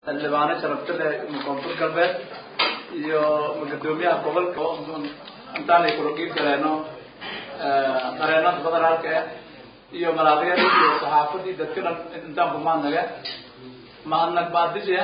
xildhibaano sharafta leh koonfur galbeed iyo gudoomiyaha gobolka intaanay kula qiib galeeno qareenada federaalka ah iyo malaaqyada iyo saxaafadii dadka dhan intaan ku mahadnaga mahadnag baadisha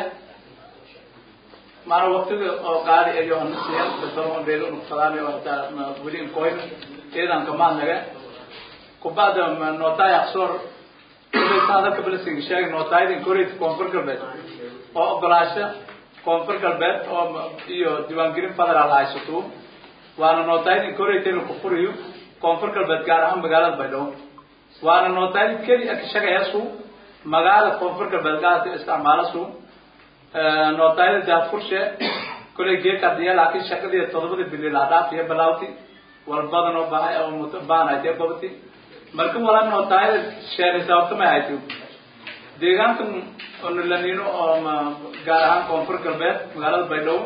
maana waktiga oo qaali ayo hanasiyan dadbadeedo nufsadaan oo hataa weli inkoyn eedan ka mahadnaga kubacda nootaay aqsoor hadalka balising sheegay nootaayada incorate koonfur galbeed oo ogolaasho koonfur galbeed oo iyo diiwaangelin federaal haysato waana nootaayada incorate inuu ku furiyo koonfur galbeed gaar ahaan magaalada baydhabo waana nootaayada keli ka shaqayaasu magaalada koonfur galbeed gaarka isticmaalasu nootaayada daafurshe kolay geekadiya laakiin shaqadii todobada bili la dhaafiya balawti walbadan oo baahay oo muto baanaytee gobti marka wala nootaayada sheegay sababta ma hayto deegaanka onulanino oo gaar ahaan koonfur galbeed magaalada baydhabo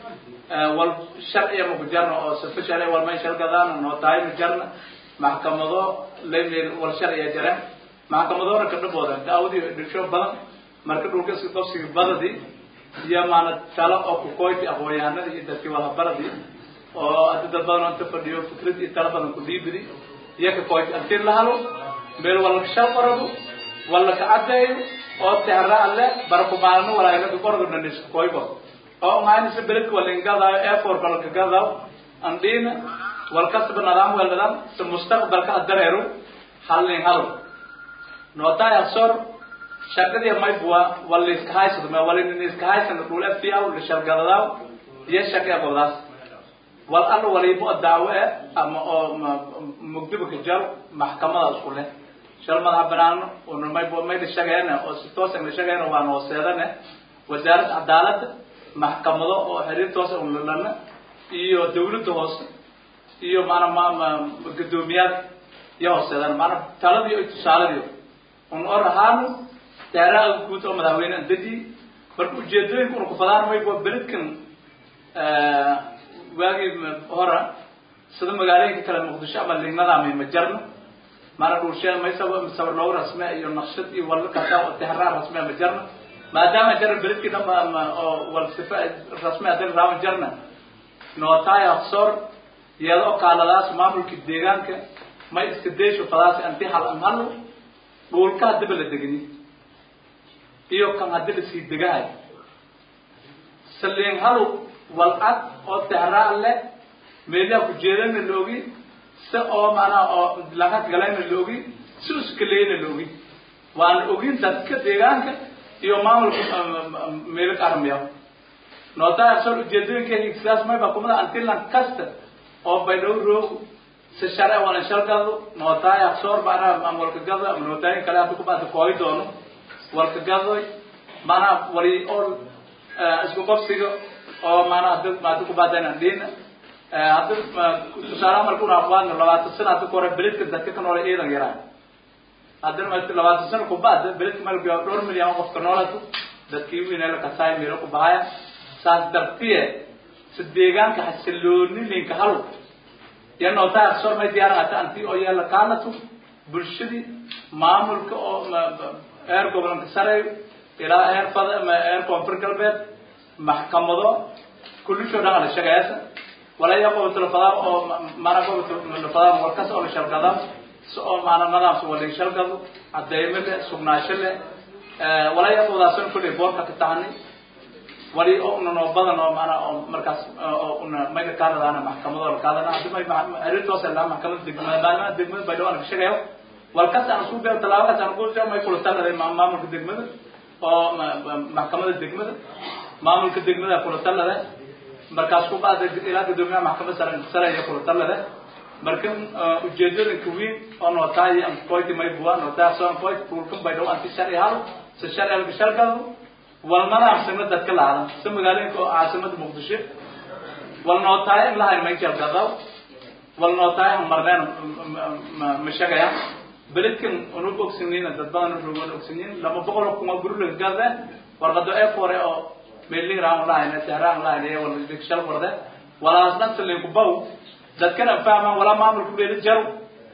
wal sharciya maku jarno oo sifa sharci walmay shalgadaan nootaay ma jarna maxkamado lamil wal sharciya jareen maxkamadoona ka dhabooda daawadi dhigsho badan marka dhulka si qofsiga badadi iyo maana talo oo ku koyti aqoonyahanada iyo dadkii walabaradii oo hadda dad badan oo inta fadhiyo fikrad iyo talo badan ku dhiibidi iyo ka koyti antir la halo meel wala shal qoradu wala ka cadeeyo oo tehra alle barku maalno walaayada qoradu nanis koybo oo maana si beledka wala ingada airport wala ka gada andina wal kasba nidaam wala si mustaqbalka adareero halin halo nootaya sor shaqadii may buwa wala iska haysado ma wala in iska haysado dhul FPL la shargadada iyo shaqada qodaas wal alla wala ibu daawe ama oo mugdiba ka jar maxkamada isku leh shal madax banaan oo may buwa may shaqeeyna oo si toos ah shaqeeyna waa noo seedane wasaaradda cadaaladda maxkamado oo xiriir toos ah u lana iyo dawladda hoose iyo maana ma gudoomiyaad iyo hooseedana maana taladii iyo tusaaladii un or ahaan teeraha guud oo madaxweyne deji marka ujeedooyinka una kufadaan may waa beledkan waagii hora sida magaalooyinka kale muqdisho ama lignadaamay ma jarno maana dhulsheen may saba sawir loogu rasme iyo naqshad iyo walla kasa oo tehraa rasme ma jarno maadaama jaran beledkii dhan ba oo wal sifa rasme hadan raawan jarna nootaay aqsoor iyada oo kaaladaas maamulka deegaanka may iska deysho fadaas anti hal an halo dhulka haddaba la degni iyo kan haddi lasii degahay saliin halo wal cad oo tehraa le meelaha kujeedana loogi si oo maanaa oo laga galayna loogi si uskaleyna loogi waana ogin dadka deegaanka iyo maamulka meelo ka armiya nootaa soo ujeedooyinka sidaas mayba kumada antilan kasta oo baydhow roog si sharci wala shalgado nootaay aqsoor maanaa maamulka gado ama nootaayin kale hadda kubaata koogi doono walka gadoy maanaa wali oo isku qofsiga oo maanaa hadda maada kubaadayna dhiina hadda tusaale marka una aqwaano labaatan sana hadda ku hore beledka dadka ka noole ciidan yaraan haddana ma labaatan sana kubaada beledka malbiya dhowr milyan oo qofka noolatu dadkii wiinala kasaay meelo ku bahaya saas dartiye si deegaanka xasilooni linka halo iyo nootaa aqsoor may diyaaran hata anti oo yeela kaalatu bulshadii maamulka oo heer gobolka sare ilaa heer fada heer koonfur galbeed maxkamado kulishoo dhan ala shaqeeyasa wala ya qobato lafadaa oo mana qobato lafadaa warkas oo la shalgada si oo maana nadaamsa wala shalgado cadeymo leh sugnaasho leh wala ya qobadaasan kulley boorka ka tahani wali oo una noo badan oo maana oo markaas oo una mayga kaadadaana maxkamado la kaadana haddi may arrintoos laa maxkamada degmada maadaama degmada baydhabo aan ka shaqeeyo walkas aan isku beero tallaabakaas aan ku may kula taladay maamulka degmada oo maxkamada degmada maamulka degmada kula taladay markaas ku baada ilaa gudoomiyaha maxkamada sare sare iyo kula talada marka ujeedooyinka weyn oo nootaay aan qoyti may buwa nootaay soo qoyti kulkan bay dhaw anti sharci hal si sharci laga shargado walmana amsana dadka laada si magaalooyinka oo caasimada muqdisho wal nootaay in lahayn may jalgado wal nootaay aan marneen ma shaqaya beledkan unug ogsinina dad badan urugan ogsinyin lama boqol oo kuma guri laga gada warqado ee fore oo mailing raan lahayn tehraan lahayn ee wala bikshal warde walaas nafta linku baw dadkana fahmaan walaa maamulku leeli jaro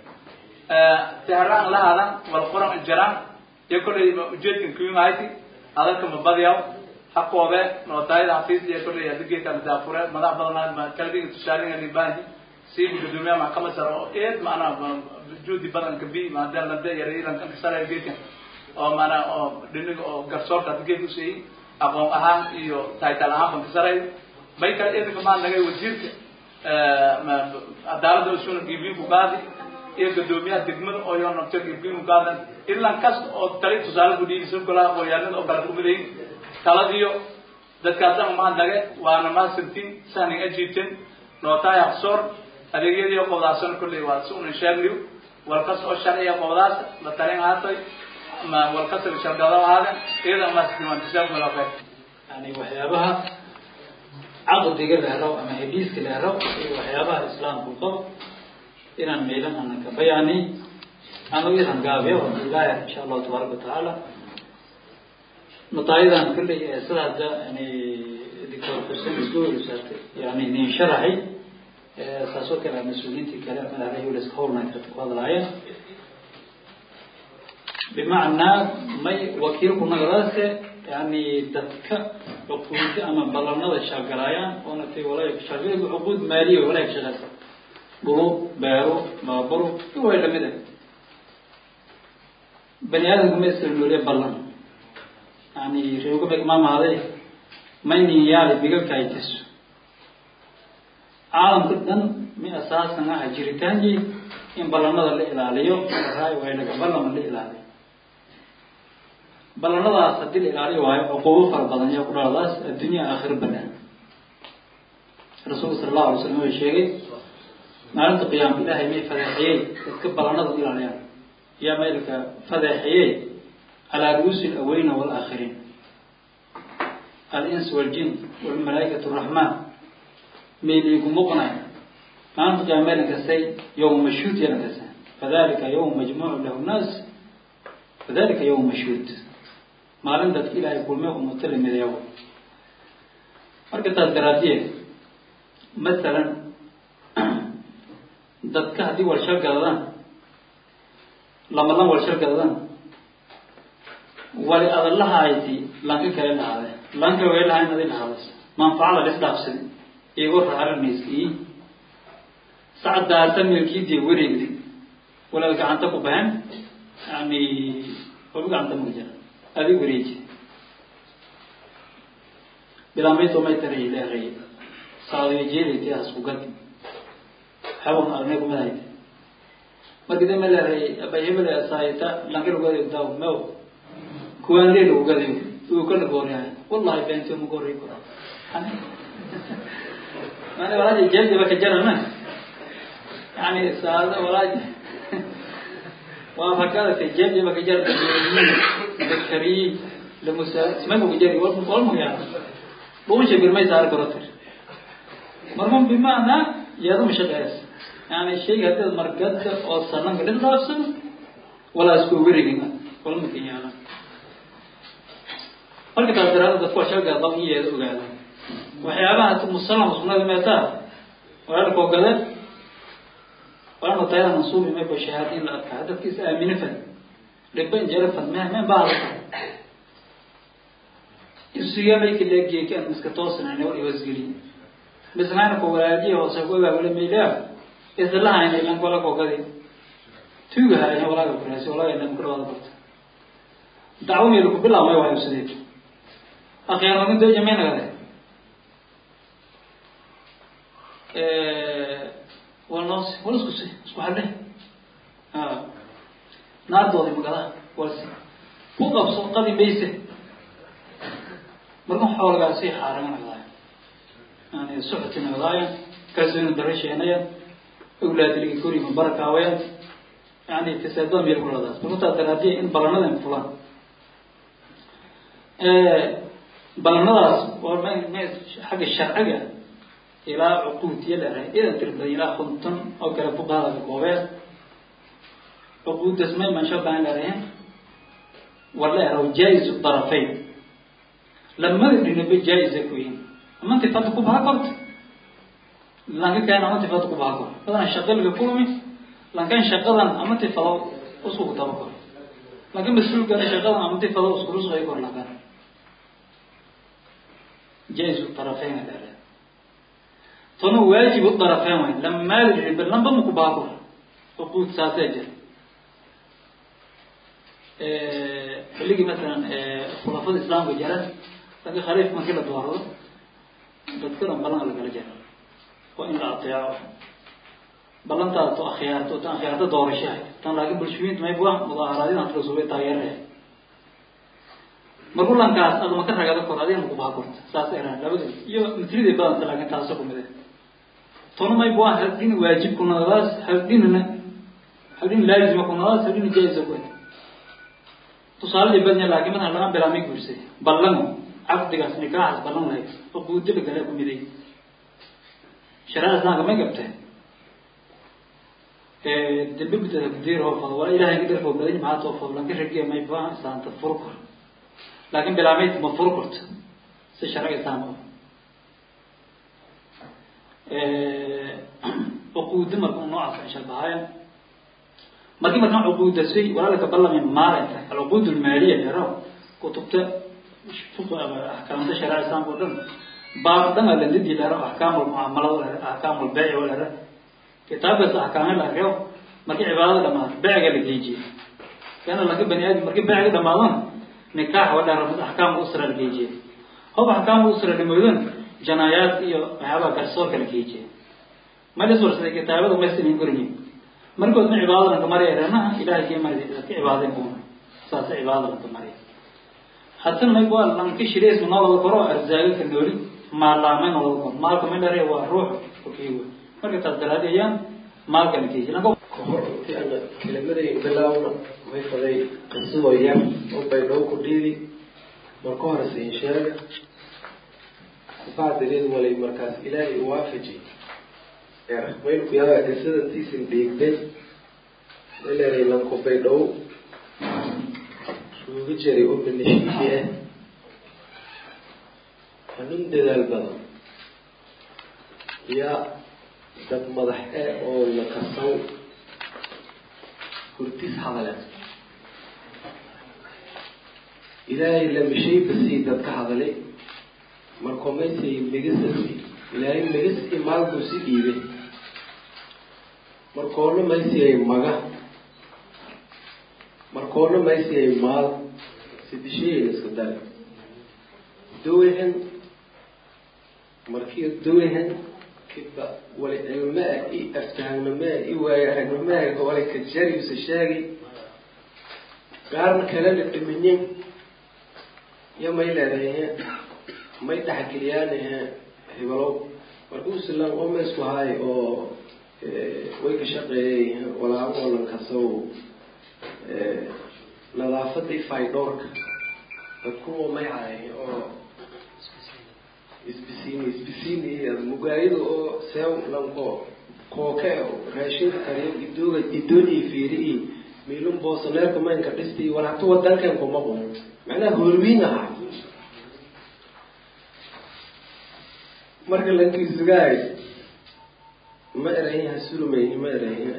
tehraan lahadan wal quran jaraan iyo kolley ujeedkan kuyumahayti hadalka ma badiyaw haqoobe nootaayada xafiis iyo kolley adigee kala daafure madax badan kalbiga tusaaliga libaahi siibi gudoomiyaha maxkamad sare oo eed maanaa juudi badanka bi maadaan lade yareiranka sare geedkan oo maanaa oo dhiniga oo garsoorka adigee kuseeyey aqoon ahaan iyo taytal ahaan banka sare may kale idinka maa nagay wasiirka cadaalada usuna gibiinku qaadi iyo gudoomiyaha degmada oo yoo nabto gibiinku qaadan ilan kasta oo tali tusaale ku dhiibisan kulaha aqoonyahanada oo kale kumadayin taladiyo dadkaasama maa nage waana mahadsantiin sahnin ajiibten nootaay haqsoor adeegyadii qowdaasana kolley waa si unan sheegniyo walkas oo sharciya qowdaas la talin haatay ma walkas la shargado ahaaden iyada mahadsantiin jazakum allah khayr yani waxyaabaha caqdiga la helo ama hediiska la helo iyo waxyaabaha islaamku qabo inaan meelan ana ka bayaani anu iran gaabiyo ilaahi insha allahu tabaaraka watacaala notaayadan kulley sida hadda yani doctor xuseen isgoorisaate yani nin sharaxay saasoo kale mas-uuliyiintii kale madaxda uleska howlnight ku hadlaayeen bimacnaa may wakiilku nagadaase yani dadka cuquudda ama ballanada shaqalaayaan oona tay walaa shaqal cuquud maaliya walaa shaqeysa dhulu beero baabaro way lamid ah bani aadamku ma isla nooliye ballan yani reeguma imaamaaday maynin yaali bigalka ay tiso caalamka dhan mi asaasan ah jiritaankii in ballanada la ilaaliyo raay way laga ballama la ilaaliyo ballanadaas haddii la ilaaliyo waayo cuquubo fara badan ayaa ku dhaladaas addunya aakhiro banaan rasuulka sala allahu alay slam way sheegay maalinta qiyaama ilaahay may fadeexiyey dadka ballanada ilaaliyaan yaa maylka fadeexiyey calaa ru'uusi alawalina waalaakhiriin alins waljin walmalaaikatu raxmaan mayliigu muqnay maalinta qiyaama maylan kastay yowma mashhuud yalan kasta fadalika yowma majmuucu lahu nnaas fadalika yowma mashhuud maalin dadka ilaahay kulme umutala mideewo marka taas daraadiye masalan dadka haddii walshal gadadaan lama lan walshal gadadaan wali adalahayti lanka kale lahaade lanka way lahayn adi lahaadas manfacada lis dhaafsadi igo raaramayskii sacdaasa milkiidii wareegdi walaad gacanta ku bahen yani waba gacanta maka jira adi wareeji bilamayto may taray leeray saadiyo jeedayti asku gad xawan arne kumadahayd marka dama leeray abay hebel saayita lanka lagu adeeg daaw mew kuwaan lee lagu gadayo uu kala gooryahay wallahi beento ma goorey kura mane walaaji jeeldi baka jarana yani saada walaaji waa fakadata jeeldi baka jar dakariyi lamusa mamuga jari walmuyaa dhuunsha birmay saar garotir marmum bimaana yaaduma shaqeys yani shayga hadii margada oo sananka dhis dhaafsado walaa isku werigin walmakan yaala marka taas daraada dadku waa shaga dab iyeeda ogaada waxyaabaha musalama sunnada meetaa walaalkoo gada walaalka tayada mansuubi mayba shahaadiin la adkaa dadka is aamine fad dhiban jere fad me men baa hadata isuga mayka leegiyeka an iska toosinayna wal iwasgeli bisnayna ko walaajiya hoose ku ogaabale maylaa islahayna ilan wala koo gadi tuugahayna walaaga kuraasi walaaga ilan kudhawaada barta dacwo meel ku bilaabmay waa ibsadeed akhyarnimo deja may nagade walnoos wal isku si isku hadhe naardoodi magada walsi ku qabso qadi mayse marka xoolagaasi xaarama nagdaaya yani suxti nagdaaya kalsooni daro sheenaya awlaadiligi korima barakaawaya yani fisaadada meel kuladaas marka taa daraadiya in balanadan fulaan ballanadaas waa m m xagga sharciga ilaa cuquudiya leedahay idan tiri badan ilaa konton oo kale fuqahada ka koobeen cuquuddas may mansho baan leedahay wala eraw jaa-isu darafayn lamada dhinaba jaa-isa ku yihin ama tifada ku baha korta lanka keen ama tifada ku baha kor badan shaqalga kulmi lankan shaqadan ama tifado usku daba kor lanka mas-uulkana shaqadan ama tifado iskulusqay kor lankan jaisu طرفين هذا tonu waajib u طرفين way lama maali ribe lamba maku baabur uquud saasee jir xilligii masalan khulafada islaamka jaran dadka khaliif markii la doorado dadka dhan ballan lagala jaro waa in la ateeco ballantaada to akhyaarto tan akhyaarta doorashahay tan laakiin bulshooyinta mayb waa mudaaharaadyadan hadla suubay taageeraya markulankaas adama ka ragada kor adiga maku baha korta saas eraan labada iyo mitridii badanta laakiin taaso kumide tonu mayb waa haldin waajib kunadaas haldinna haldin laazima kunadaas haldin jaiza ku tusaaladii badnya laakiin madaxa laga bilaamay guursay ballamo caqdigaas nikaaxaas ballan lahayd uquudaba kale ku miday shareecada islaamka may gabtee dambe bidada kudiir hoofado waa ilahay ka dharfoo badan maxaa toofado lanka ragiya may baa islaanta furu kor laakiin bilaamayd ma furu korto si sharciga islaamka uquuda marka noocaas inshabahaaya markii markaan cuquudasay walaalka ballamay maalinta alcuquud almaaliya yaro kutubta axkaamta shareeca islaamka o dhan baab dhan a landidii lero axkaam lmucaamalada lere axkaam lbeyc o lere kitaabkaas axkaame la reo markii cibaadada dhamaado beyciga la geejiye kana laka bani aadam markii beyciga dhamaadona nikaax wa dhero axkaam usra la geejiye hob axkaam usra dhamoodon janaayaad iyo waxyaabaha garsoorka la geejiye malis warsaday kitaabada maysanin korinyin markood ma cibaadadan ka marya renaha ilahay kii mari ka cibaadayn una saasa cibaadadan ka marya haddana mayb waa lanka shirays ma noo wada koro arzaaga ka nooli maalaamay noo wada koro maalka ma dhere waa ruux okiiwa marka taas daraadiyayaan maalkana keeji lanka kahor intii ana kelimaday bilaawna may faday qisoo yar oo bay noo ku dhiidi marka hore siin sheega bacdigeed walay markaas ilaahay waafaji maynu ku yaaba qisadantiisin dhiigday ileeday lanku baydhow suuga jiray oo minishiihi ah hanuun dadaal badan yaa dad madax eh oo la kasaw hurtis hadale ilaahay lamishay basii dadka hadalay markoo maysay megasasi ilaahay megasi maalkuu si dhiibay markoona maysiyay maga markoona maysiyay maal sidisheeyin isku dare dowehen markii dowehen kiba wali cilmaa i aftahannamaa i waayo aragnimaa wali kajariusa sheegi gaarna kalena dhiminyin iyo may leedahay may dhexgeliyaanahe hibalow markuusilan oo maysku haay oo way ka shaqeeyay walaaboolan kasow nadaafadii faydhoorka dadkuwa may haay oo isbisiini isbisiini mugaayada oo seew lanko kooke raashinka kariyo idooga idooni fiiri i miilun boosaneerka maynka dhisti war hatu wadankan kuma qum macnaha hoorwiin ahaa marka lankiisugaay ma erayha sulumayni ma erayha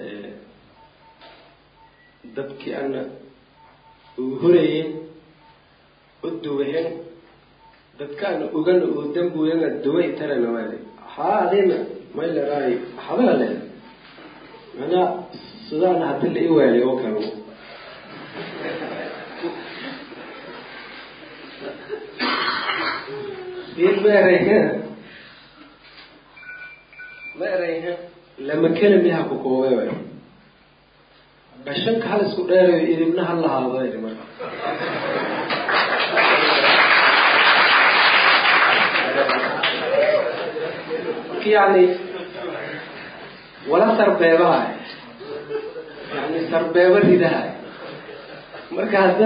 dadkii ana uu horeyen u duwahen dadkaana ogana oo dambuyana duway tarana waay haa adina may leraay hadala le manaa sudaana hadi la i waalay oo kale in ma erayha ma erayha lama kelamiha ku koobay way gashanka hal isku dheerayo idibna hal lahaado iri marka marka yani wala sarbeebaha yani sarbeeba ridaha marka hadda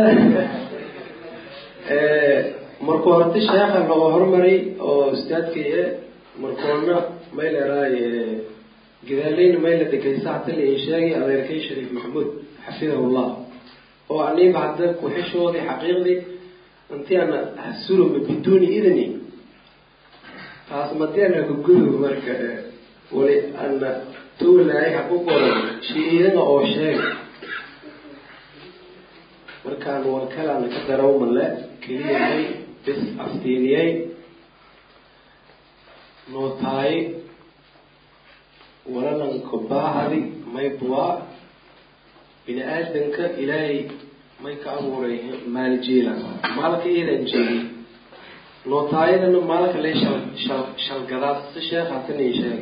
markuu horta sheekha loo hormaray oo ustaadkaya markoona may leeraay gadaaleyna may la degaysa hata la ii sheegay adeerkay shariif maxamuud xafidahu llah oo aniba hadda ku-xishoodii xaqiiqdii intii ana hasuluma biduuni idni taas madeena kugudub marka wali ana tuulaay haku qoran shi-iidana oo sheeg markaan warkalaana ka darawmale keliya may bis aftiiniyay nootaaye walalanka baahadi may buwaa bini aadanka ilaahay may ka abuuray maaljeela maalka iyadan jeedi nootaayadana maalka le shal shal shalgadaad si sheekh haatan ii sheegay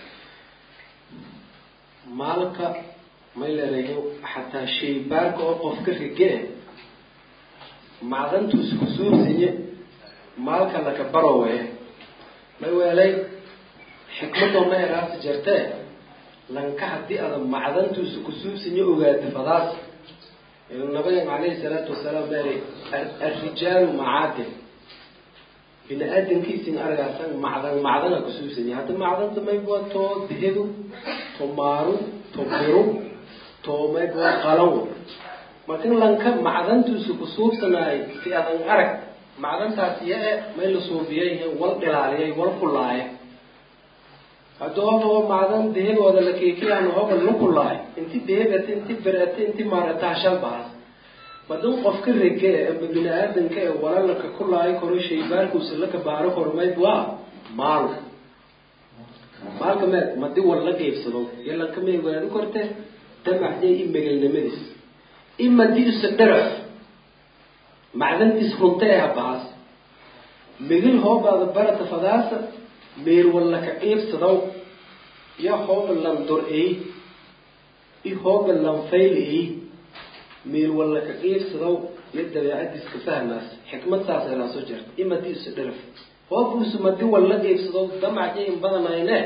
maalka may leedahay xataa shaybaarka oo qofka rige macdantuus kusuursiye maalka laka barowe may weelay xikmadoo ma eraasi jartee lanka haddii ada macdantuusa kusuursiye ogaata fadaas nabigan calayhi salaatu wasalaam meeri arrijaalu macaadin bini aadankiisin argaasan macdan macdana kusuusanya hadda macdanta maybuwa too dehedu to maaru to biru to maybuwa qalawo markin lanka macdantuusa kusuubsanaay si adan arag macdantaas iya-e may la suubiyay wal dhilaaliyay wal kulaaya hadda hoba macdan dehegooda la keekiyaan hoba la kulaay inti dehegata inti berata inti maarata shal baas madin qofka rege ama bini aadanka ee walalaka kulaayo koro shaybaarkuusa laka baaro koro mayd waa maal maalka mee madi wal la qeybsado yalanka may ogaadi korte damaxdee i megelnimadiis i madiisa dharaf macdantiis runta ee habaas megel hoobaada barata fadaasa meel wallaka qeybsadaw ya hooba lan dor-ey i hooba lan fayl-ey meel wallaka qeybsadaw iyo dabeecadiiska fahmaas xikmad saasay laa soo jirta i madiisa dharaf hoobuusu madi walla qeybsadaw damacjayn badanayne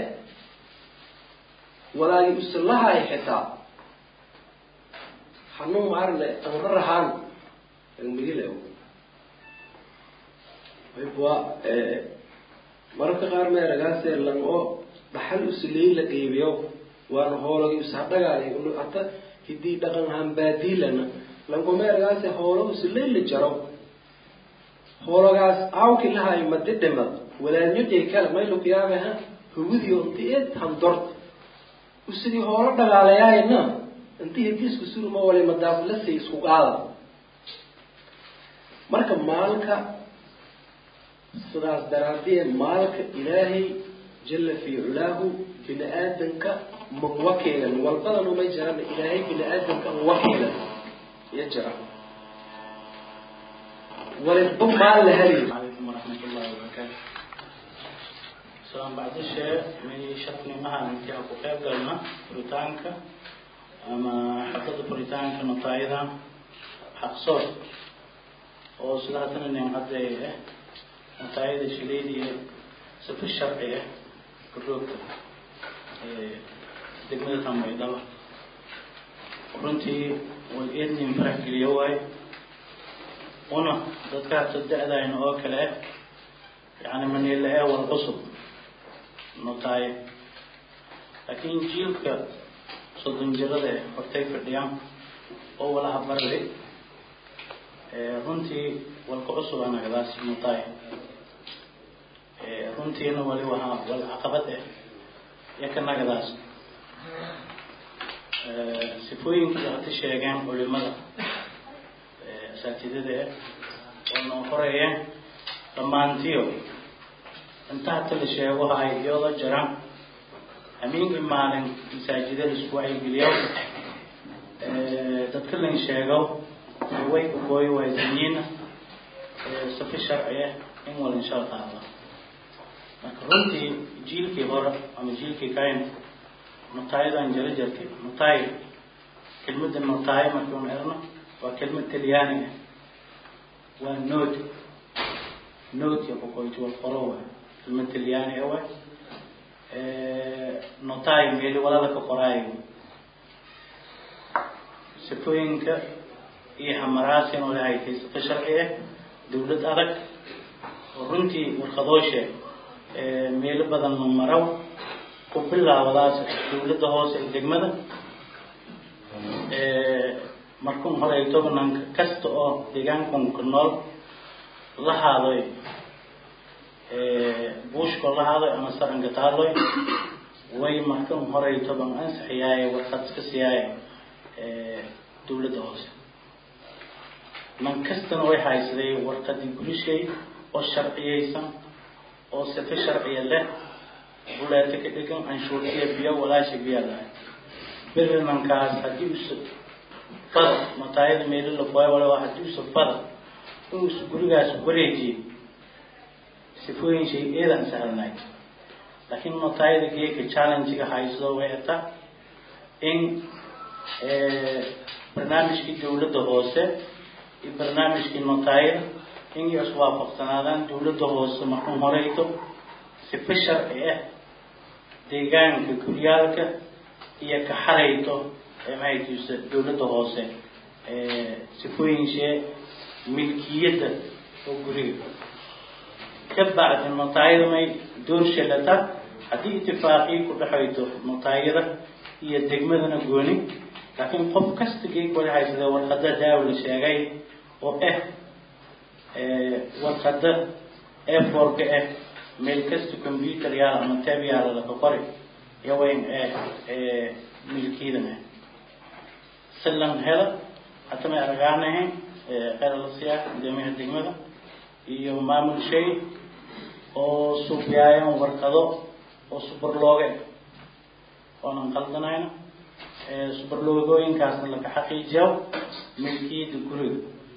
walaagi usalahay xitaa hanuu maarne anra rahaan migile maybwa mararka qaar meeragaasee lan oo dhaxal usiley la qeybiyo waana hoolagi ushadhagaay hata hidii dhaqan hambaadiilana lanko meeragaase hoolo usiley la jaro hoologaas aawki lahay madi dhimad walaanyoday kale maylukiyaabeha hugudiyo inti ed handort usidii hoolo dhagaalayaayna inti hidiisku surma wali madaaflasay isku qaada marka maalka sidaas daraadee maalka ilaahay jala fi culaahu bini aadanka man wakiilan walbadan uma jiran ilaahay bini aadanka an wakiilan iyo jira waliba maal la heli عليكم ورحمة الله وبركاته سلام بعد الشيء من شكل مها انت اكو قيب قلنا بريطانكا اما حقد بريطانكا نطايدا حق صوت oo sidaasna nin hadda nataayada shileediya sifa sharciga garoogta degmada tamaydaba runtii way eednin farax geliya waayo una dadka hadda da-dayna oo kale yani maniila ee wal cusub notaaye laakiin jiilka soddon jirada e hortay fadhiyaan oo walaha barli runtii walka cusub anagadaas notaaye runtiina wali wahaa wal caqabad eh iyo ka nagadaas sifooyinkii hata sheegeen culimada asaatidada eh oo noo horeeyeen dhammaantiyo inta hata la sheego hay iyadoo jiraan hamiinkii maalin masaajida la isku wacyigeliyo dadka lan sheego way ukooy waaysanyiina sifi sharci ah in wal inshal qaada marka runtii jiilkii hore ama jiilkii kayn notaayadan jara jartay notaay kelmadda notaay markii un erno waa kelmad talyaani ah waa nood noodka kukoyti wal qoro waay kelmad talyaani ah waay notaay meeli walala ka qoraayo sifooyinka iyo hamaraasiin oo lahay sifa sharci ah dawlad adag oo runtii warkadooshe meelo badan ma maraw ku bilaabadaas dawladda hoose ee degmada markun horey tobananka kasta oo deegaankan ku nool la haadoy buushko la haadoy ama saranka taaloy way markan horey toban ansixiyaaye warqad iska siiyaaye dawladda hoose man kastana way haysaday warqadii gurishay oo sharciyeysan oo sife sharciya leh buleeta ka dhegan anshuurtiya biyo walaasha biya lahay birimankaas haddii usa fada mataayada meelila kuwa wala haddii usa fada inuusa gurigaas wareejiye sifooyin shay eedan sahalnay laakiin mataayada geeka challenge-ga hayso way ata in barnaamijkii dawladda hoose iyo barnaamijkii notaayada in ay iswaafaqsanaadaan dawladda hoose markuu horeyto sifa sharci ah deegaanka guryaalka iyo ka xarayto maxaytiisa dawladda hoose sifooyinshee milkiyadda oo guriga ka bacdi notaayada may doorshalata haddii itifaaqiyi ku dhexayto notaayada iyo degmadana gooni laakiin qof kasta geeg wala haysada warqada daaw la sheegay oo ah warqada airforka ah meel kasta computer yaal ama tab yaala laka qori yawayn milkiidan ah silan hela hata may aragaanahayn qelalasiya guddoomiyaha degmada iyo maamul shay oo suubiyaayan warqado oo subarlooge oonan qaldanayna subarloogooyinkaasna laka xaqiijiyo milkiyadda guriga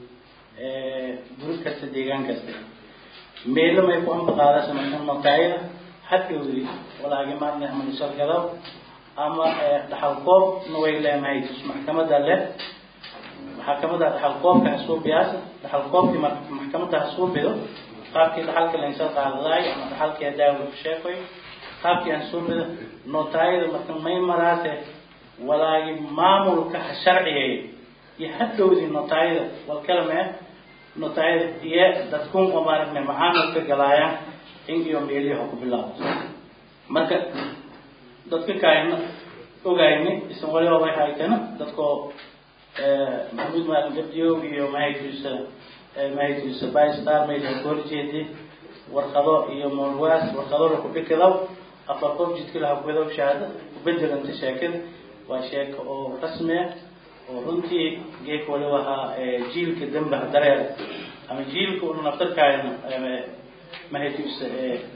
guri kasta deegaan kasta meelo may ku ambaqaadasa marka notaayada hadhowdi walaagi maarna ama nishargado ama dhaxalkoobna way leemahay maxkamada leh maxkamada dhaxalkoobka hasuubiyaasa dhaxalkoobkii maxkamada hasuubido qaabkii dhaxalka lansal qaadadaay ama dhaxalkii daawa ku sheekoy qaabkii aan suubido notaayada marka may maraase walaagi maamulka ha sharciyay iyo hadhowdii notaayada walkalame notaayada iyo dadkun oo maaragna macaamilka galaayaan in iyo meeliyaha ku bilaabo marka dadka kaayna ogayni isan waliba way haytana dadkoo maxamuud maalin gabdiyow iyo mahaytiisa mahaytiisa bystar mayla ka horjeedi warqado iyo moolwaas warqadona ku dhikadaw afar qof jidka laha kuwadaw shahaado kubedelanta sheekada waa sheeko oo rasmi ah oo runtii geek waliba ahaa jiilka dambaha dareer ama jiilka una naftarkaayna mahaytiisa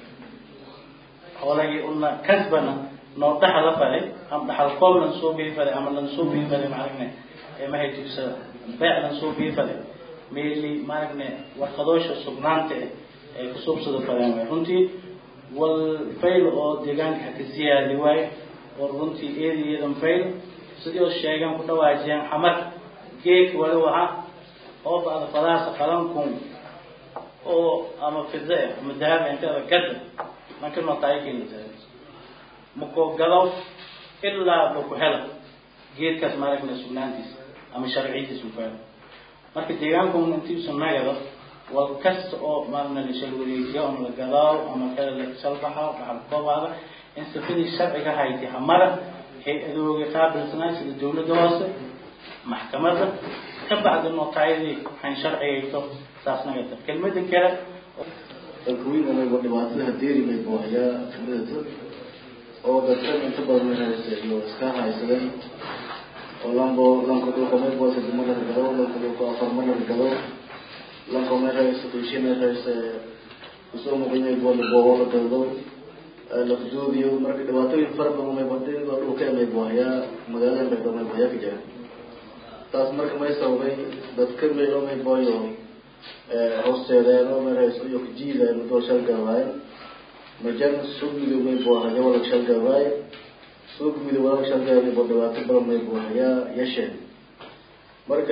hoolagii una kasbana noo dhaxa la falay ama dhaxal koob lan soo bii falay ama lan soo bii falay maaragna mahaytiisa beec lan soo bii falay meeli maaragna warqadoosha sugnaanta ay ku suubsada faleen waay runtii wal fayl oo deegaanka haka siyaadi waayo oo runtii eedi iyadan fayl sidii oo sheegan ku dhawaajiyeen xamar geek wali waha oo bacda fadaasa qalankun oo ama fida ama dahab inteeda gada marka notaayakeenisa mako gadaw ilaa ba ku hela geedkaas maaragna sugnaantiisa ama sharciyadiisa ku hela marka deegaankun intiisu nagado wal kasta oo maaragna la shal wareejiyo ama la gadaaw ama kale la salbaxa dhaxal koobaada in sifadii sharciga hayti hamara hay-adooga qaabilsanaa sida dawladda hoose maxkamadda ka bacdi notaayadii waxayn sharcigayto saas nagata kelmada kale dalkawiinanayba dhibaatada hadeeri may boohayaa kamidata oo dadkan inta badan haysta iyo iska haysadeen oo lambo lanka dhulka may boo saddex mar la gado lanka dhulka afar mar la gado lanka may haysta qiishi may haysta kusoo muqimay boo la boobo la gado lafduudiyo marka dhibaatooyin fara badan may badin oo dhulka may boohayaa magaalada baydo may boohayaa ka jira taas marka may sababay dadka meelo may booyo hoosteedeen oo may haysto iyo kajiideen doo shalgabaayen majan suugidu may boohaya walag shalgabaaye suugidu walag shalgaabay bo dhibaato badan may boohayaa yasheen marka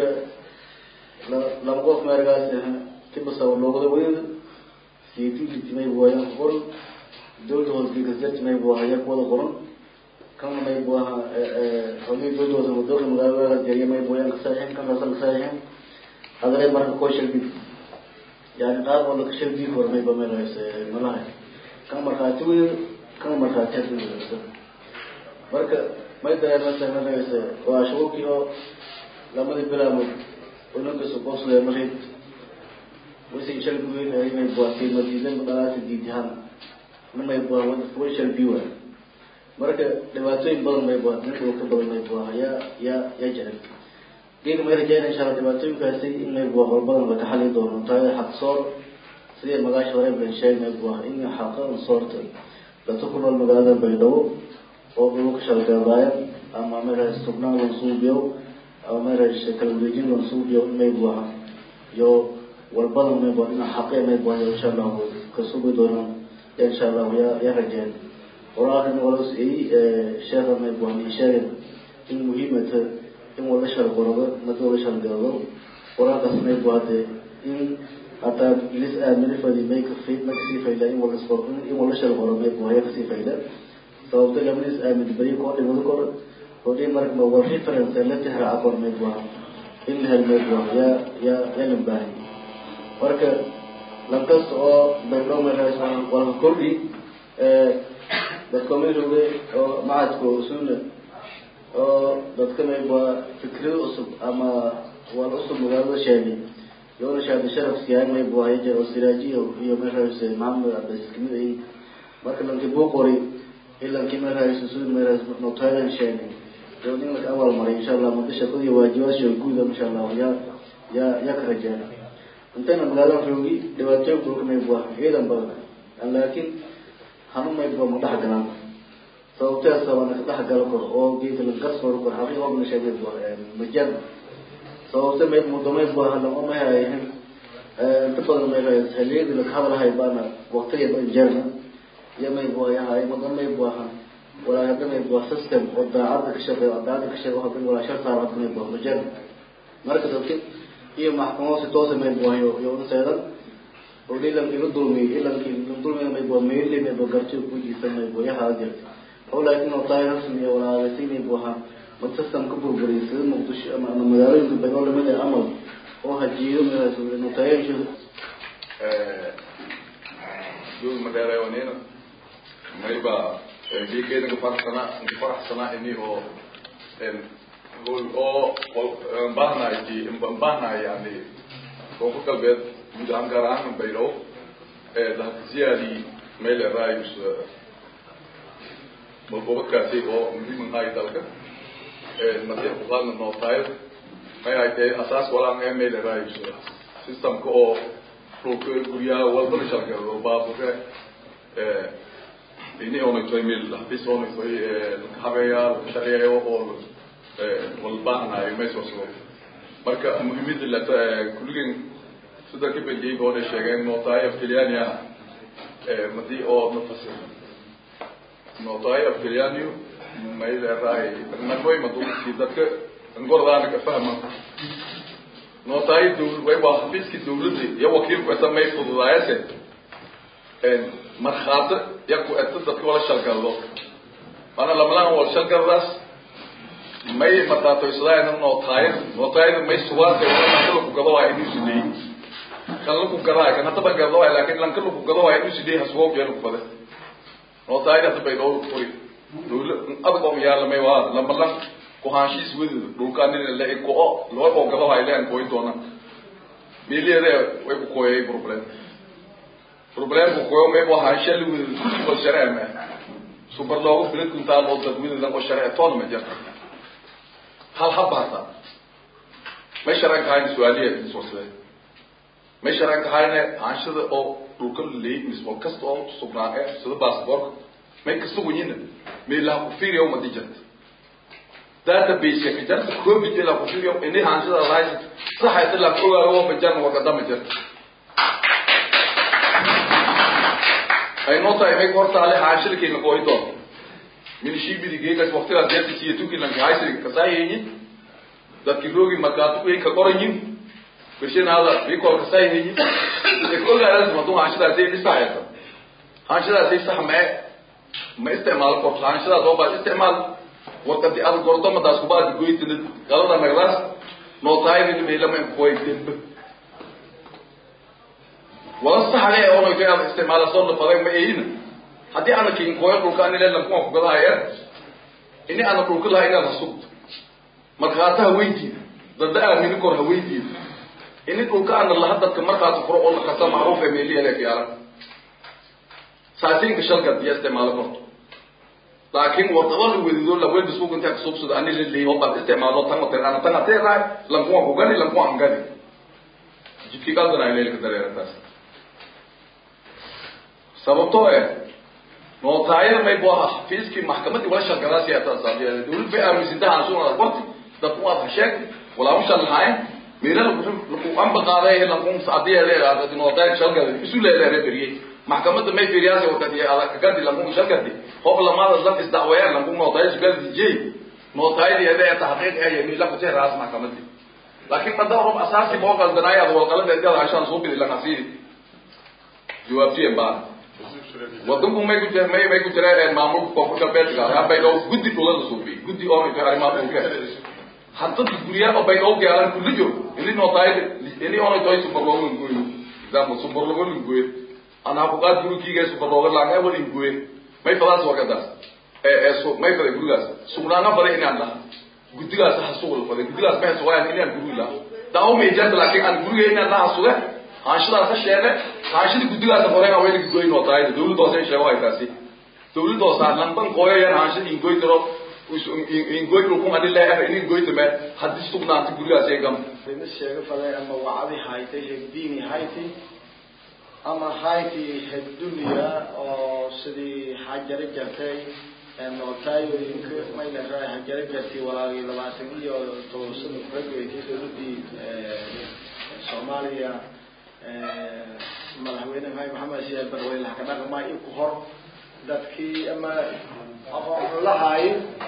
laba qof meergaas tibasaba loogada weyda siituliti may boohayan qoran dawladda hoosgegasdarti may boohaya kuwada qoran kana may booha xogii dawladda hoose wadooka magaalada jeriya may booyan kasaixin kan kaasa kasaixin hadalay marka koo shalbi yani qaar oo laka shalbi hormay ba meel hayse malahay kan markhaati weyn kan markhaati hadda marka may dareemasa meel hayse waa shuurkii oo lamadii bilaamood oo ninkasu qoslaya marid wasi shalbi weyn ay may buatiin madiidan dhalaata diidihaan namay bua way shalbi waa marka dhibaatooyin badan may bua nin dhulka badan may bua yaa yaa yaa jiran geega may rajeyna insha alla dhibaatooyinkaasi in may bua horbadan laka xali doono taada xaq soor sidii magaasha hore ban sheeg may bua in xaqa soorta dadka ku nool magaalada baydhabo oo dhulka shalgaadaayan ama meeraas tubnaan loo suubiyo ama meeraas kala wareejin loo suubiyo may buaha iyo walbadan may buaha dhinac xaqe may buaha insha allah ka sugi doonaan insha allah ya ya rajeen walaalkan walos ay sheekha may buaha min sheegen in muhiimata in wala shalgorado mada wala shalgado walaalkaas may buaha dee in hataa lis aamini fadi may kafi ma kasii fayda in wala in wala shalgoro may buaha ya kasii fayda sababta labadiis aamin beri koo dhimado kor hodhi marka war reference la tixraaca kor may buaha in la hel may buaha ya ya yalan baahi marka lankasta oo baydhoo meelaas walka kordhi dadka mayrowde oo macadka usuna oo dadka may buaha fikrado cusub ama wal cusub magaalada sheegay yoona shaadi sharaf siyaay may buaha yajar oo siraajiyo iyo meelaas maxamed cabdis kamid ay marka lankii buu qoray ilankii meelaas usul meelaas notaadan sheegay oo in la awal maray insha Allah muddo shaqadii waajibaasha guud insha Allah ya ya ya ka rajaan intana magaalada roogi dhibaatooyin dhulka may buah ciidan badan laakiin hanu may buah ma dhex galaan sababtaas sabana ka dhex galo kor oo geedka la garsoo kor xaqii oo sheegay buah majal sababta may muddo may buah la ma hayahin inta badan may raayay haliyada la hadalahay baana waqtiga ban jarna iyo may buayahay madan may buahan walaa hadda may buah system oo daacadda ka shaqeeyo daacadda ka shaqeeyo hadda walaa sharta hadda may buah majal marka dadka iyo maxkamado si toosa may buayo iyo unseedan oo dhilan iga dulmiyo ilankii dulmiga may buah meeli may buah gartiyo ku jiisan may buayaha jirta oo laakiin oo tahay rasmi iyo walaagasi may buaha mad system ka burburiyay sida muqdisho ama ama magaalooyinka baydhabo lamid ah amal oo hajiyo notaayaasha dul madheereewanina mayba geegeeda ngafaraxsana ngafaraxsana ini oo hol oo mbahnayti mbahnaay yani koonfur galbeed guud ahaan gaar ahaan baydhabo lahakasiyaadi meel erayus malgobadkaasi oo muhiim ahay dalka masiix kuqaadna nootayo may ay tahay asaas walaan ee meel erayus systemka oo dhulka guryaha walbana shalgado baabure ini onaytoy meel bis onaytoy habeeya shaqeeyo oo walbaahnayo meesooso marka muhiimada lata kulligeen sida ka beliyey boona sheegeen nootaayo afkeliyaani ah madii oo nafasir nootaayo afkeliyaaniyo mayleeraay nagoy madulki dadka ngordaana ka fahma nootaayo dawla way waa xafiiskii dawladda iyo wakiilku esa may fududaayase markhaati yaku eta dadka wala shalgaldo mana lamalaan wal shalgaldaas may mataatoysadaayna nootaayad nootaayada may sugaanta lankala ku gado waa inuu sideey kan laku gadaa kan hadaba gado waay laakin lanka laku gado waa inuu sideey hasugo geelu fade nootaayada hadda bay dhowr kuri dawla adag oo yaala may waa lamalan kuhaanshiis wedida dhulkaanina la ko loo oo gado waay leen kooy doona miliyeede way ku kooyay problem problemku koyo may waa haanshali wedida oo sharci ma super loogu bilad kuntaa loo dad wedida oo sharci toona ma jirta hal habbaasa may sharan kahayna su-aaliya iswarsade may sharan kahayna aanshada oo dhulka leey miswal kasta oo sugnaa ee sida baasboorka may kasugunyina meelaha ku fiiriya umadi jirta database ka jarta covid ilaa ku fiiriya ini aanshada lahays saxa ilaa ogaayo oo bajarna wakadama jirta ay noo tahay may hortaale aanshada keena kooyi doon minishibidi geegas waqtigaas deertisiiyo tukilanka haysiri kasaayeyin dadki roogi markaatu kuyin ka qorayin beshin hada bikol kasaayeyin ekogaadas madu hanshidaas ay dhisaayata hanshidaas ay sax mae ma isticmaalo korto hanshidaas oo baad isticmaal warkadi ad gorto madaas kubaadi goytinid galada nagdaas nootaayadin meelama kuway dembe wala saxle onoyto aad isticmaala soo nafaday ma eyina haddii ana kinkooyo dhulka anile lankuwa kugadahaya ini ana dhulka laha inaad hasugto markaata haweydiida dadda aamini kor haweydiida ini dhulka ana laha dadka markaas furo oo nakasa macruuf ee meeliyalee yaala saasinka shalkad iyo isticmaalo korto laakin warqado la wedido lawelba suuq intaa kasubsado ani la leeyo baad isticmaalo tan water ana tan hatee raay lankuwa kugani lankuwa angadi jidkii qaldana ay leelka dareerataas sababtoo eh nootaayada may bu aha xafiiskii maxkamadii wala shalgadaasi atasaabiya dawlad bay aaminsantaha ansuuna qorti dadku waad hasheegtay walaamu shalahayn meela lagu amba qaaday lagu saadiya leeyahay nootaayada shalgada isu leeyahay beriyay maxkamadda may firiyaasi wakati adag gadi lagu shalgadi hob lamaada lam isdacwayaan lagu nootaayada shalgadi jey nootaayadii aday tahqiiq ay meela ku tii raas maxkamadii laakiin madama rob asaasi boo qaldanaay ad walqalada idada hashaan soo bidi lakasiiri jawaabtiyen baa wadanku may ku jira may may ku jiraan maamulka koonfur galbeedka yaa baydhow guddi dhulada suufi guddi oo inta arrimaha dhulka hadda guryaha oo baydhow gaalan kulli jiro ini nootaayada ini onay toy superlogo ngoyo example superlogo ngoyo ana ku qaad gurigiga superlogo laanga wali ngoyo may fadaas warkadaas ee ee so may fada gurigaas sugnaanga fada inaan lahaa guddigaas ha suuq fada guddigaas ma suuqayaan inaan guri la daawo may jirta laakiin aan guriga inaan lahaa suuqa haashadaas ha sheege haashada guddigaas horey aan wayna goyn oo tahay dawladda hoose sheego ay taasi dawladda hoose lamban qooyayaan haashada in goy tiro in goy ku qadi leeyahay in goy tame hadii sugnaanta gurigaas ay gam ina sheego faday ama wacdi haytay hegdiini hayti ama hayti hegdunya oo sidii xajaro jartay nootaayoyinka mayna raa hajaro jartay walaagii labaatan iyo toban sano kuregeysay dawladii soomaaliya madaxweyne maxamed maxamed siyaad barweyne laha ka dhaqmaa iyo ku hor dadkii ama aqoon lahaay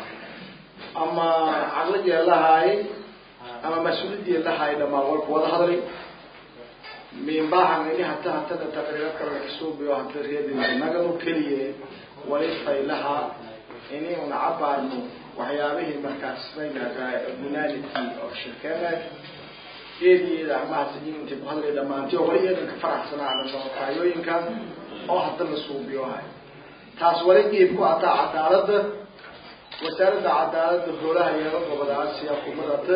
ama caqlijee lahaay ama mas-uuliyadii lahaay dhamaan walku wada hadlay miinbaahan ini hata hatada taqriiro kale kasuubiyo hata reedinagadu keliye walifay lahaa ini una cabaarno waxyaabihii markaas maynagaa munality oo shirkeene eediyeeda amahasajin intay ku hadlay dhamaantay oo wali eedan ka faraxsanaana noqotaayooyinka oo hadda la suubiyohay taas wali qiib ku ataa cadaaladda wasaaradda cadaaladda howlaha iyada gobada aasiya kumadata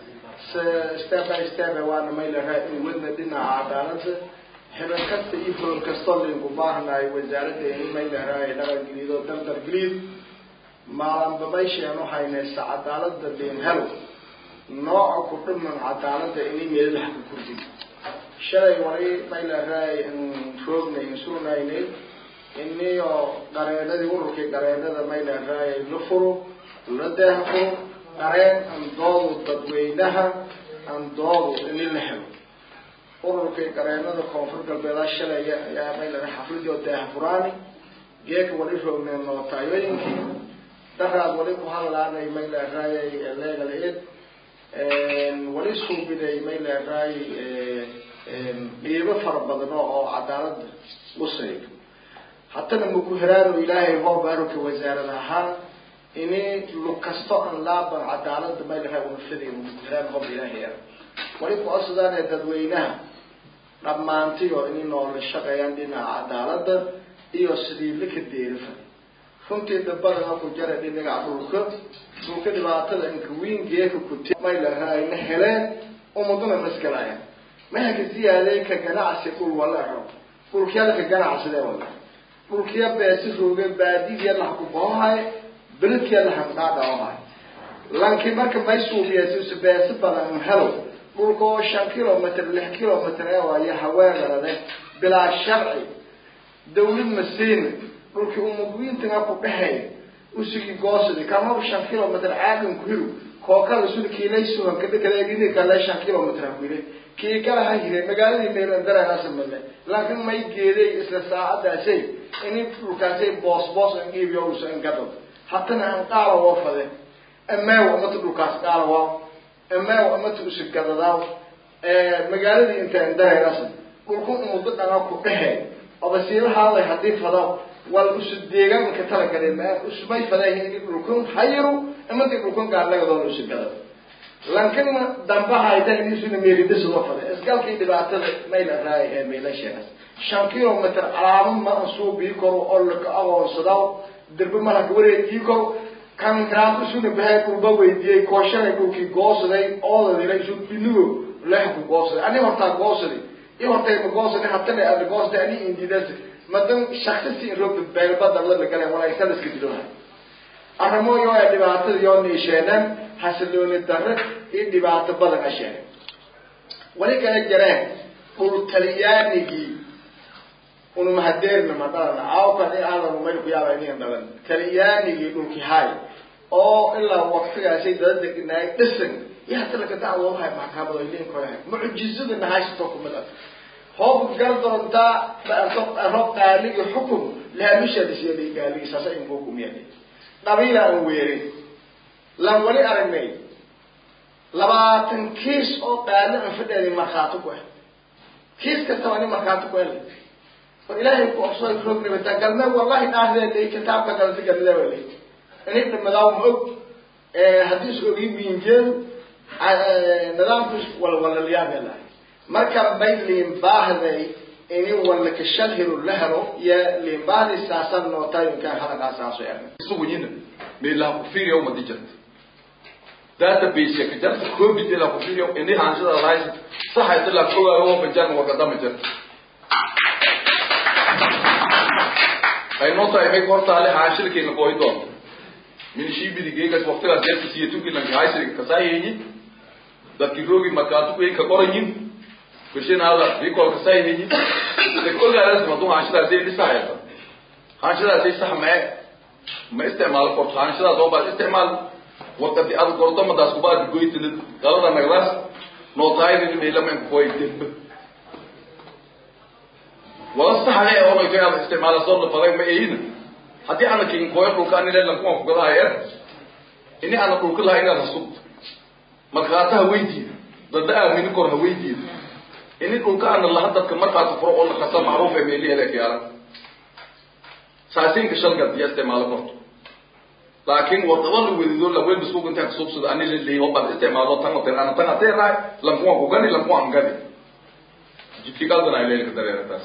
step by step waana maylahaa in wadna dhinaca cadaaladda xibin kasta iyo hool kastoo linku baahnaay wasaaradda in maylahaa dhaqan geliid oo dardar geliid maalanba maysheenu haynaysa cadaaladda liin helo nooca ku dhiman cadaaladda inay meeladaha ku kordhin shalay wali maylaraa roognay surnaynay iniyo qareenadii ururkii qareenada maylaraa la furo la deeha furo qareen andoodu dadweynaha andoodu ini la helo ururkii qareenada koonfur galbeeda shalay ayaa maylara xafladii oo deeha furaani geeka wali roognay nootaayoyinkii daraad wali ku hadlaanay maylaraa legal aid wali suubiday may leedahay dhiibo fara badan oo cadaalada usaydo haddana maku heraano ilaahay hoo baaruka wasaarad ahaan ini lug kasto aan laaban cadaalada may leedahay unafadeen maku heraan hoob ilaahay ah wali ku codsadaan dadweynaha dhammaantiyo inay noola shaqeeyaan dhinaca cadaalada iyo sidii laka deerifa runtii dabadana ku jara dhinaga dhulka dhulka dhibaatada inkawiin geeka kuti may lahayna heleen umaduna masgalaya mahaka ziyaaday ka ganacsi dhul wala rabo dhulkiyada ka ganacsidee wala dhulkiya beesi rooge baadidiya laha ku bahohay beledkiya laha kudhaadhaohay lanki marka may suubiyasisu beesi badan helo dhulka oo shan kilomitr lix kilomitr ee waayo haweenarade bilaa sharci dawlad masiina dhulkii umudwiintaga ku dhexeey usigi goosidi kama shan kilomitr caagan ku hiru kookada sulkiilay sugan kadhakaleegini kale shan kilomitr kuile kii kala ha hire magaaladii meelan daragasamale laakiin may geeday isla saacadaasay ini dhulkaasay boos boos an iibiyo usa ingado hatana aan qaala woo fade ameew amata dhulkaas qaala waaw ameew amata usi gadadaaw magaaladii intaan darayasa dhulku umudo dhanga ku dhexeey obasiilahaaday hadii fadaw wal usu deegaanka talagale ma usmay fadayin in dhulkun hayiru imanti dhulkun gaarnagadoona usu gado lankana dambaha ayta inisuna meeridasoo fada isgalkii dhibaatada mayla raay ee meelasheegas shan kilomitr calaamad ma ansuu bii karo oo laka aqoonsadaw dirbe malaka wareegii karo kan raad usuna bahay dhulba weydiiyey kooshalay dhulkii goosaday oodadila isu binigo leha ku goosaday ani hortaa goosaday i hortay ma goosada hatana ada goosada ani indidas madan shaksisi in roo beelbada la gale walaysada iska diloha arrimooyo ee dhibaatada yoo niisheeneen xasilooni darre iyo dhibaato badan a sheegay wali kala jareen dhul talyaanigii unu mahadeerna ma dhalana aawkan i aadan mayl ku yaaba inigan dhalan talyaanigii dhulki hay oo ilaa waktigaasay dada degnaay dhisan iyo hata laka dacwoodahay maxkamado ilinkoyahay mucjizadana haysato kumid ah hoob gal doontaa rob qaaligi xukum laamishalisiyaday gaaligi saasa inkukumiyadi dhabiila aan weerin lan wali aragnay labaatan kiis oo qaali aan fadheedi markhaati ku ah kiis kastaba nin markhaati ku hele war ilaahay ku obsooy rognibata galme wallahi dhaahdeelay kitaabka galti galidawalay inay dhimadaw ma og haddii is ogi wiinjeedu nidaamku walwalaliyaabelahay marka may liinbaahday ini walaka shalhiru la helo iyo liinbaahday saasan nootayinkan hadalkaasaaso erna isugu yina meelaha ku fiiriya umadi jirta database ka jarta covid ila ku fiiriya ini hanshada lahays saxa ila kogaayo oo banjan wa kadama jirta ay noo tahay may kortaale haashilkeena qooy doonto min shiibidi geegas waqtigaas jeerka siya tukilanka haashilka kasaayeyi dadki roogi markaatu ku ka qoranyin bishin hada rikol kasaayeyi de kolgaadas madu haashidaas ay dhisahaysa haashidaas ay sax mae ma isticmaalo korto haashidaas oo baad isticmaal waqti aad korto madaas ku baad goytid galada nagdaas noo tahay in meelama koy dembe wala saxale oo ay ka isticmaalo soo faday ma eeyina haddii ana kin koy dhulka ani leelan kuma ku gadaaya ini ana dhulka lahayn inaad hasub markaata haweydiida dadda aamini kor haweydiida ini dhulka ana laha dadka markaas furo oo lakasa macruuf ee meelihi hele fiyaala saasinka shalgad iyo isticmaalo korto laakiin wadaba la wedido la weelba suuq intaa kasubsado ani leleeyaho baad isticmaalo tan oten ana tan hatee raay lankuwa ku gani lankuwa an gani jidkii qaldan ay leelka dareerataas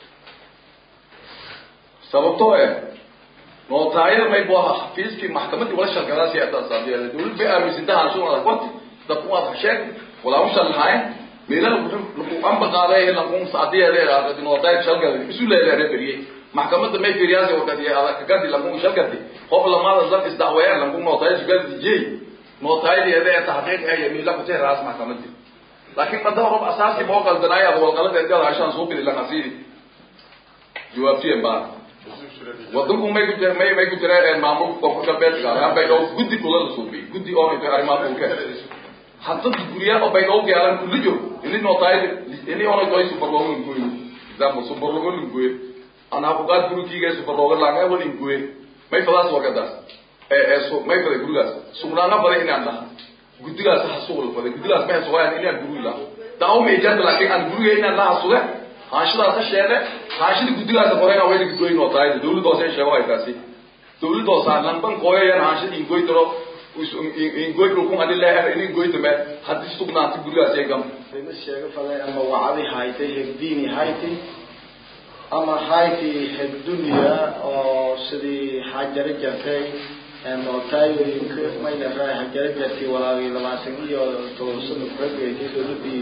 sababtoo eh nootaayada may bu aha xafiiskii maxkamadii wala shalgadaasi atasaabiya dawlad bay aaminsantaha anshuun adag warti dadku waad hasheeg walaa ushan lahayn meelaha lagu amba qaaday lagun saadiyadeeda nootaayad shalgada isu leedahay beriyey maxkamadda may firiyaasi wakadi adag gadi lagun shalgadi qof lamaada lan isdacweeyaan lagun nootaayad sugadi jey nootaayadii ede taxqiiq ee meela ku raas maxkamadii laakiin madaba rob asaasi boo qaldanaayo ad walqalada edada hashaan soo bili lanasi jawaabtiyen baa wadanku may ku jira may may ku jira maamulka koonfur galbeed gaar bay dhow guddi kula la suubiyey guddi oo inta arrimaha dhulka hadda guryaha bay dhow gaalan kulli jiro ini nootaay ini ona toy super logo ngoy example super logo ngoy ana ku qaad gurukiga super logo la ngaa wali ngoy may fadaas wagadas ee ee so may fada gurigaas sugnaana fada inaan laha guddigaas ha suuqla fada guddigaas ma suuqayaan inaan guri la daaw may jarta laakiin aan guriga inaan laha suuqa haashidaas ha sheege haashida guddigaas qorena way dhigi goyn oo tahay dawladda hoose sheego ay taasi dawladda hoose lamban qooyayan haashida ingoy daro ingoy dhulkun adi leeher in ingoy dame haddii sugnaanta gurigaas ee gam ma sheego faday ama wacdi haytay hegdiini hayti ama hayti hegdunya oo sidii xajaro jartay nootaayoyinka mayna raay xajaro jartay walaagii labaatan iyo toban sano kuxogeysay dawladii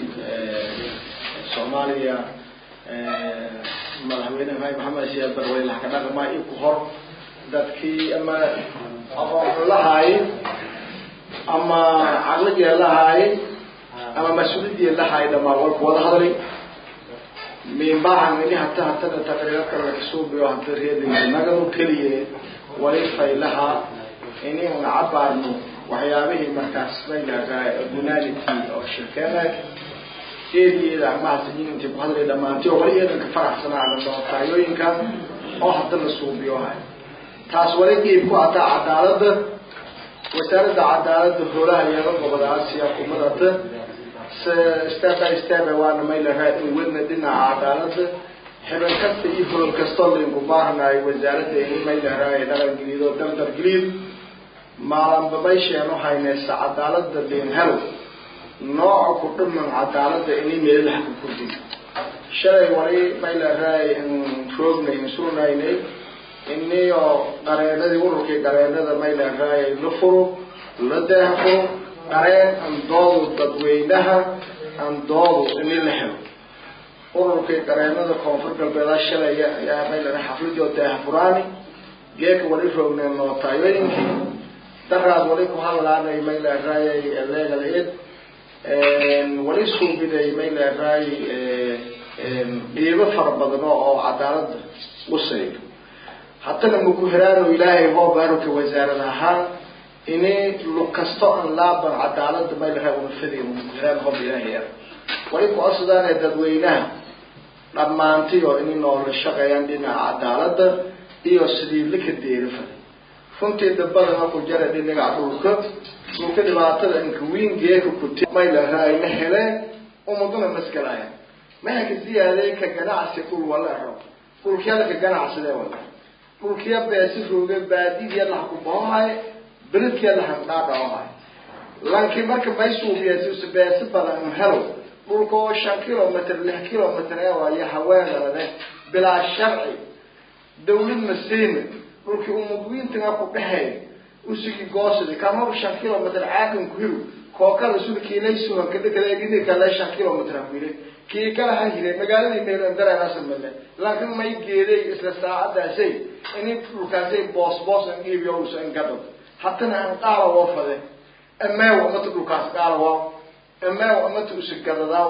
soomaaliya madaxweyne maxamed maxamed siyaad barwey laha ka dhaqmaa iyo ku hor dadkii ama aqoon lahaay ama caqligee lahaay ama mas-uuliyadii lahaay dhamaa walku wada hadlay miinbaahan ini hata hatada taqriirarka lakasuubiyo hata reedinagadu keliye wali faylaha ini una cabaarno waxyaabihii markaas maylagaa gunality oo shirkeena eediyeeda armahasayin intay ku hadlay dhamaantay oo wali eedanka faraxsanaana nootaayoyinka oo hadda la suubiyo hay taas wali qiib ku ataa cadaalada wasaaradda cadaalada howlaha yeelo goboda aasiya kumadata step by step waana maylahaa in wadna dhinaca cadaalada xibin kasta iyo hool kastoo lainku baahnayo wasaaradda ini maylahaa dhaqan geliid oo dardar geliid maalanba maysheenu haynaysa cadaalada liin helo nooca ku dhiman cadaalada inay meelaha ku kordhin shalay wali maylahay roognay insurnaynay iniyo qareenadii ururkii qareenada maylahay la furo la daahfuro qareen andoodu dadweynaha andoodu ini la helo ururkii qareenada koonfur galbeeda shalay ayaa maylahay xafladii oo daahfuraani geeka wali roognay nootaayoyinkii daraad wali ku hadlaanay maylahay legal aid wali suubiday may leedahay dhiibo fara badan oo oo cadaalada usaydo haddana maku heraano ilaahay hoo baaruka wasaarad ahaan ini lug kasto aan laaban cadaalada maylaha unafadeen maku heraan hoob ilaahay er wali ku-asadaane dadweynaha dhammaantiyo inay noola shaqeeyaan dhinaca cadaalada iyo sidii lika deerifaday runtii dabadana ku jara dhinaca dhulka dhulka dhibaatada inkawiin geeka kuti maylaha ayna heleen umaduna maskalaya mahaka ziyaaday ka ganacsi dhul wala ero dhulkiyada ka ganacsidee wala dhulkiya beesi rooge baadidiya lahakubahohay beledkiya lahandhaadhaohay lanki marka maysuubiyasis beesi badan helo dhulka oo shan kilomitr lix kilomitr ee waayo haweenalade bilaa sharci dawlad masiina dhulkii umudwiintaga ku dhexeey usigi goosidi kamar shan kilomitr caagan ku hiru kookada sulkiilaysuhan kadekadegini kale shan kilomitr ha ku yiri kii kala ha hire magaaladii meelandareerasamale laakiin may geeday isla saacadaasay ini dhulkaasay boos boos an iibiyo usan gadho hatana aan qaala woo fade ameew amata dhulkaas qaala waa ameew amata usigadadaaw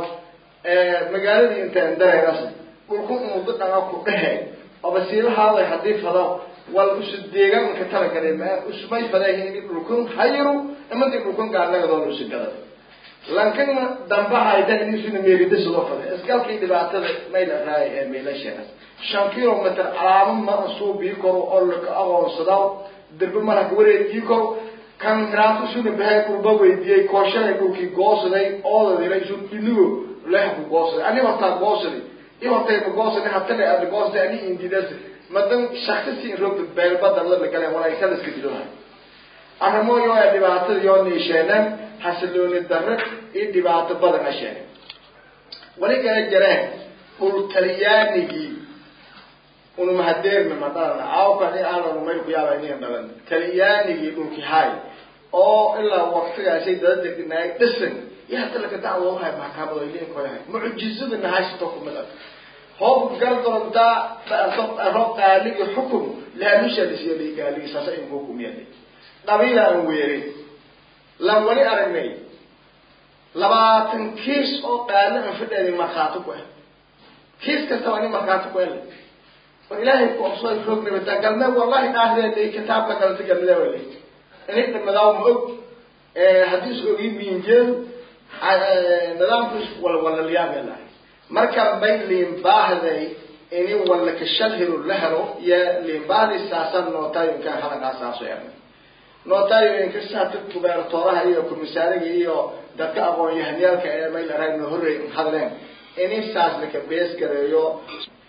magaaladii intaan dareerasa dhulku umudo dhanga ku dhehe obasiilahaaday hadii fado wal usu deegaanka talagale ma usmay fadahin ini dhulkun hayiru amadi dhulkun gaarnagadoona usigadada lankana dambahayda inisuna meerida sidoo fade isgalkii dhibaatada mayla raay ee meelasheegas shan kilomitr calaamo ma suubii karo oo laka aqoonsadaw derbe malaka wareegii karo kan miraanto suna bahay dhulba weydiiyey kooshanay dhulkii goosaday oodadila isu inigo lehaku goosaday ani hortaa goosaday i hortayba goosaday hatana aada goosaday ani indidas madan shaksisi roogda beelbadan la lagale walay kalaska dilohay arrimooyo ee dhibaatada yoo niisheeneen xasilooni darre iyo dhibaato badan a sheegay wali kala jareen dhul talyaanigii unumahadeerna ma dhalan caawkan i aanan may ku yaaba iniga dhalan talyaanigii dhulki hay oo ilaa waktigaasay dada degnaay dhisan iyo hadda laka dacwoohay maxkamado ilinkoyahay mucjizada nahaysato kumid ah hoob galdorontaa rob qaaligi xukum laalusha lisiyo ligaaligi saasa in hukumiyada dhabiila aan weerin lan wali aragnay labaatan kiis oo qaalo aan fadheedin markhaati ku ah kiis kastaba nin markhaati ku ele war ilaahay ku obsooy roog nabataa galme wallahi dhaahdeeday kitaabka galanta galmada wale ini dhimadaaw ma og haddii is ogi miinjeel nidaamkiis walwalaliyaabay lahay marka bay liinbaahday ini walla kashalhiru la helo iyo liinbaahday saasan nootayinka halagaasaaso ernay nootayinka saata gubertooraha iyo komisaariga iyo dadka aqoon yahaniyaalka ee may la raay no horrey hadleen ini saas laka bees gareeyo